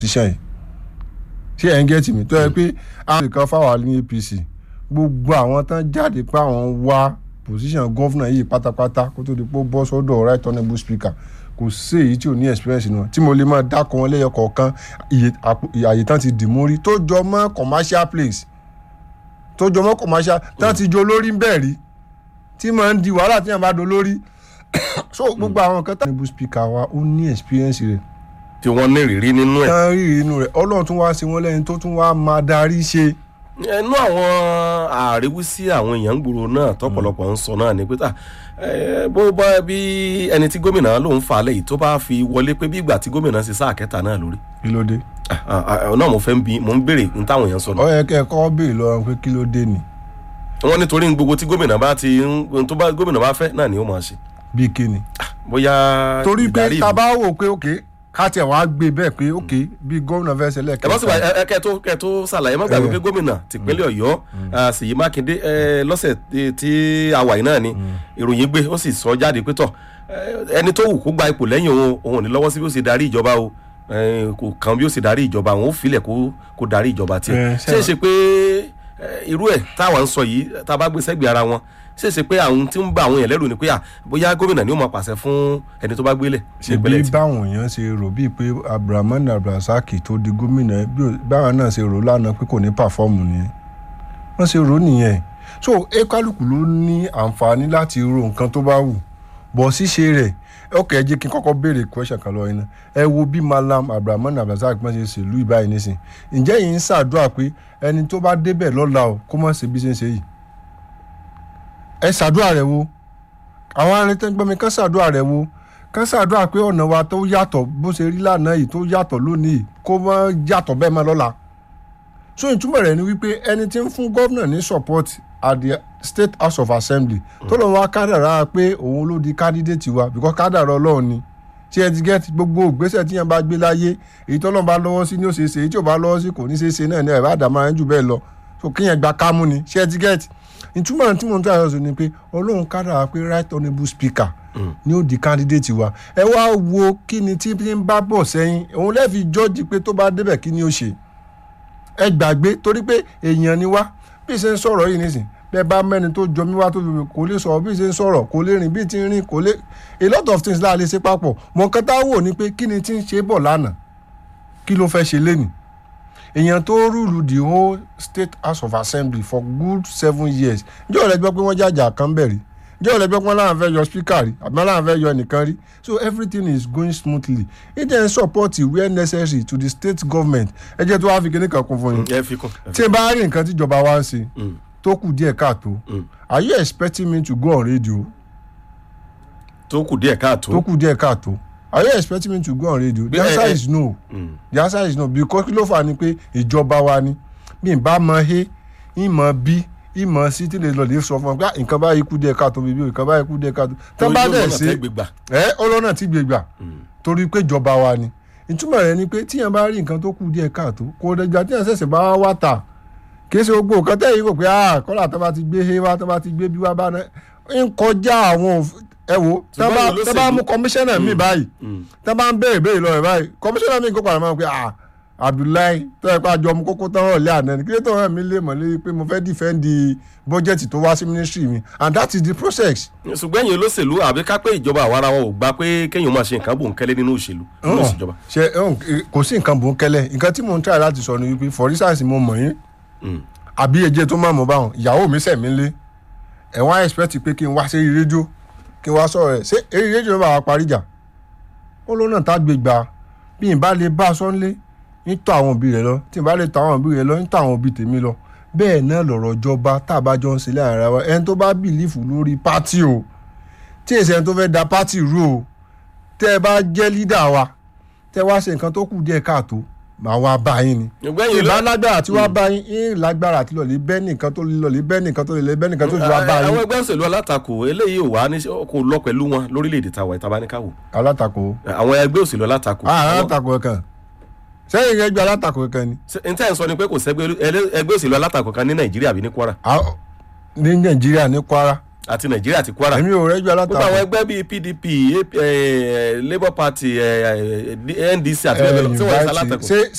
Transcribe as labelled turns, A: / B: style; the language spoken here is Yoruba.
A: tíṣàn yìí ṣé ẹ̀ ń gẹ́tì mi tó yẹ pé àwọn nìkan fáwọn ní APC gbogbo àwọn tán jáde pé àwọn wá position gọ́fúnà yìí pátápátá kó tó di pé ó bọ́ sọ́dọ̀ right honourable speaker kò sí èyí tí ò ní experience nù tí mo lè máa dákọ̀ wọn lẹ́yọ kọ̀ọ̀kan àyè tán ti dì mórí tó jọ mọ́ commercial place tó jọ mọ́ commercial tán ti jọ lórí ń bẹ̀ rí tí máa ń di wàhálà tí yàn bá do lórí so gbogbo àwọn kan tán honourable speaker wa ó ní experience rẹ̀
B: tí wọ́n ní ìrírí nínú ẹ̀.
A: tán rí inú rẹ̀ ọlọ́run tún wá sí wọn lẹ́yìn tó tún wá máa darí ṣe
B: ẹnu àwọn àríwísí àwọn èèyàn gbòòrò náà tọ́pọ̀lọpọ̀ ń sọ náà ni pé tà bó bá bí ẹni tí gómìnà lòún fà lẹ́yìn tó bá fi wọlé pé bí ìgbà tí gómìnà ṣe sáà kẹta náà lórí.
A: kí ló dé.
B: náà mo fẹ́ ń bi mo ń béèrè ní táwọn èèyàn sọ náà.
A: ó yẹ kẹ́ ẹ kọ́ béèrè lọ́wọ́ pé kí ló dé ni.
B: wọ́n nítorí gbogbo tí gómìnà bá ti ń tó bá gómìnà bá fẹ́ náà ni ó máa ṣe.
A: bíi kí ni.
B: bóyá
A: torí pé
B: ìdarí
A: tá a
B: ìlú.
A: bá wò pé òkè ká tiẹ̀ wá gbé bẹ́ẹ̀ pé òkè bí gómìnà fẹ́ ṣẹlẹ̀
B: ẹ bá sì wá ẹ kẹ tó kẹ tó ṣàlàyé má gbàgbé pé gómìnà tìpínlẹ̀ Ọ̀yọ́ ah, Ṣèyí Mákindé ẹ, lọ́sẹ̀ tí- tí àwà yìí náà ni ìròyìn gbé ó sì sọ jáde pé tọ ẹ, ẹni tó wù kó gba ipò lẹ́yìn òun òun ò ní lọ́wọ́ sí bí ó ṣe darí ìjọba o ẹ, kò kàn bí ó ṣe darí ìjọba òun ó filẹ̀ kó kó darí ìjọba tiẹ̀
A: Ẹ,
B: ṣé é ṣe pé ẹ, irú ẹ̀ táwa ń sọ yìí tá a bá gbé sẹ́gbẹ̀ẹ́ ara wọn ṣé é ṣe pé àwọn tí ń bá àwọn yẹn lẹ́rù ni pé à bóyá gómìnà ni ó máa pàṣẹ fún ẹni tó bá gbélẹ̀
A: ṣe bí báwọn èèyàn ṣe rò bíi pé abdulrahman abdulrasaq tó di gómìnà bí ó- báwọn náà ṣe rò lánàá pé kò ní pàfọ́ọ̀mù nìyẹn wọ́n ṣe rò nìyẹn so ekaluku ló ní àǹfààní láti ro nǹkan tó bá wù bọ̀ ṣíṣe rẹ̀ ọkọ̀ ẹ jẹ́ kí n kọ́kọ́ béèrè question kan lọ́wọ́ iná ẹ wo bí malam abdulrahman abdulrasaq pọ́n ṣe ṣèlú ìbáyìí nísìn ǹjẹ́ yìí ń ṣàdúrà pé ẹni tó bá débẹ̀ lọ́la o kó má ṣe bí ṣe ń ṣe yìí ẹ ṣàdúrà rẹ̀ wo àwọn arìntẹ́gbọ́mi kan ṣàdúrà rẹ̀ wo kan ṣàdúrà pé ọ̀nà wa tó yàtọ̀ bó ṣe rí lánàá yìí tó yàtọ̀ lónìí kó má yàtọ̀ bẹ́ẹ̀ mọ́ lọ́la so ìtumọ̀ rẹ̀ ni wípé ẹni tí ń fún gómìnà ní support at the state house of assembly tó lọ́n wá kádàrá pé òun ló di candidate wa because kádàrá ọlọ́run ni tí ẹ ti get gbogbo ìgbésẹ̀ tí yẹn bá gbé láyé èyí tó lọ́n bá lọ́wọ́ sí ni ó ṣe é ṣe èyí tí ò bá lọ́wọ́ sí kò ní ṣe é ṣe náà ní ẹ̀ bá dàmọ́ ẹ̀ jù bẹ́ẹ̀ lọ so kíyẹn gba kámú ni ṣé ẹ ti get ìtumọ̀ tí mo ń tọ́ àyọ̀sọ ni pé ọlọ́run kádàrá pé right honourable speaker ni ó di candidate wa ẹ wá wo kí ni tí ń bá bọ̀ sẹ́yìn òun lẹ́ẹ̀fi jọ́ọ̀jì pé tó bá débẹ̀ kí ni ó ṣe ẹ gbàgbé torí pé èèyàn ni wá bí ṣe ń sọ̀rọ̀ yìí nísìn bẹ́ẹ̀ bá mẹ́ni tó jọ mí wá tó fi kò lè sọ̀rọ̀ bí ṣe ń sọ̀rọ̀ kò lè rìn bí ti ń rìn kò lè a lot of things láà lè ṣe papọ̀ mọ̀ nǹkan tá a wò ni pé kí ni tí ń ṣe bọ̀ lánàá kí ló fẹ́ ṣe lénìí èèyàn tó rúlu the whole state house of assembly for good seven years ǹjẹ́ ọ̀rẹ́ gbọ́ pé wọ́n jàjà kan bẹ̀ rí ǹjẹ́ ọ̀rẹ́ gbọ́ pé wọ́n láwọn fẹ́ yọ speaker rí àbí wọ́n láwọn fẹ́ yọ ẹnìkan rí so everything is going smoothly it then support where necessary to the state government ẹ jẹ́ tó wá fi kíní kan kún fún yín
B: ẹ fi kún ẹ fi
A: tí n bá rí nǹkan tíjọba wa ń ṣe
B: Mm.
A: tó kù díẹ̀ káàtó
B: Mm.
A: are you expecting me to go on radio
B: tó kù díẹ̀ káàtó.
A: tó kù díẹ̀ káàtó are you expecting me to go on radio the
B: Bí- ẹ-
A: answer
B: ẹ-
A: is no
B: Mm.
A: the answer is no because kí ló fà ni pé ìjọba wa ni bí n bá mọ he ń mọ bí ń mọ sí tí lè lọ lè sọ fún ọ pé "Ah, nǹkan báyìí kú díẹ̀ káàtó bíbí nǹkan báyìí kú díẹ̀ káàtó tán bá
B: Yóò
A: dẹ̀
B: lọ́nà
A: ṣe
B: tẹ́ gbégbà.
A: ẹ ọlọ́nà tí gbé gbà torí pé ìjọba wa ni ìtumọ̀ rẹ̀ ni pé tíyẹn bá rí nǹkan tó kù díẹ̀ káàtó kò dẹjà tíyẹn ṣẹ̀ṣẹ̀ bá wá wá tà kì í ṣe gbogbo nǹkan tẹ́ yìí kò pé ah kọ́lá tó bá ti gbé he wá tó bá ti gbé bí wá bá náà ń kọjá àwọn òf- ẹ wo tó bá
B: Ṣùgbọ́n
A: tó bá
B: olóṣèlú-
A: mú kọmíṣánná mi báyìí
B: Mm.
A: tó bá ń béèrè béèrè lọ rẹ̀ báyìí kọmíṣánná mi kó padà máa ń pè ah Abdullahi tó yẹ pé àjọ ọmọ kókó tán hàn lé àná ni kí ló tó hàn mí lé mọ̀ lé pé mo fẹ́ dìfẹ́ǹdì bọ́jẹ̀tì tó wá sí ministry mi and that is the process.
B: ṣùgbọ́n ẹ̀yin olóṣèlú àbí ká pé ìjọba àwa ara wọn ò gbà pé kéèyàn máa ṣe nǹkan bòńkẹ́lẹ́ nínú òṣèlú nínú ìṣèjọba.
A: ṣe ọ̀hún, eh, kò sí nǹkan bòńkẹ́lẹ́ nǹkan tí mò ń try láti sọ ni wípé for instance mo mọ̀ yín
B: Mm.
A: àbí ẹjẹ tó máa mọ̀ báwọn ìyàwó mi sẹ̀ mí lé ẹ̀ wọ́n á expect pé kí n wá sí eré rédíò kí n wá sọ̀rọ̀ rẹ̀ ṣé eré rédíò náà bá wa parí jà ó lọ́nà tá a gbé gbà bí n bá lè bá a sọ́nlé ń tọ́ àwọn òbí rẹ̀ lọ tí n bá lè tọ́ àwọn òbí rẹ̀ lọ ń tọ́ àwọn òbí tèmi lọ bẹ́ẹ̀ náà lọ̀rọ̀ ìjọba tá a bá jọ ń ṣe láàrin ara wa ẹni tó bá bìlífù lórí pátì o tí èsì ẹni tó fẹ́ da pátì rú o tẹ́ ẹ bá jẹ́ lídà wa tẹ́ wá ṣe nǹkan tó kù díẹ̀ káàtó màá wá bá yín ni
B: ṣùgbọ́n ẹ̀yin
A: ìbá
B: oló-
A: lágbára àti wá bá yín ń lágbára àti lọ́ọ̀lì bẹ́ẹ̀ nìkan tó lọ́ọ̀lì bẹ́ẹ̀ nìkan tó lè bẹ́ẹ̀ nìkan tó fi wá bá
B: àwọn
A: yín
B: ẹgbẹ́ òṣèlú alátakò eléyìí ò wá ní kò lọ pẹ̀lú wọn lórílẹ̀‐èdè tàwa ìtaba ní káwò
A: alátakò
B: àwọn ẹgbẹ́ òṣèlú alátakò.
A: ah
B: àwọn-
A: alátakò kan sẹ́yìn ẹgbẹ́ alátakò kan ni
B: ṣe- n tẹ́ ẹ̀ ń sọ ni pé kò sẹ́gbẹ́ ẹlẹ́- ẹgbẹ́ òṣèlú alátakò kan ní nàìjíríà àbí ní kwara.
A: Ah, ní nàìjíríà ní kwara
B: àti nàìjíríà àti kwara
A: èmi ò rẹ́jọ́
B: gbogbo àwọn
A: alátakò
B: ẹgbẹ́ bíi pdp eh, labour party eh, eh, ndc àti bẹ́ẹ̀ bẹ́ẹ̀ lọ tí wọ́n ń
A: invite-
B: ṣalátakò.
A: ṣé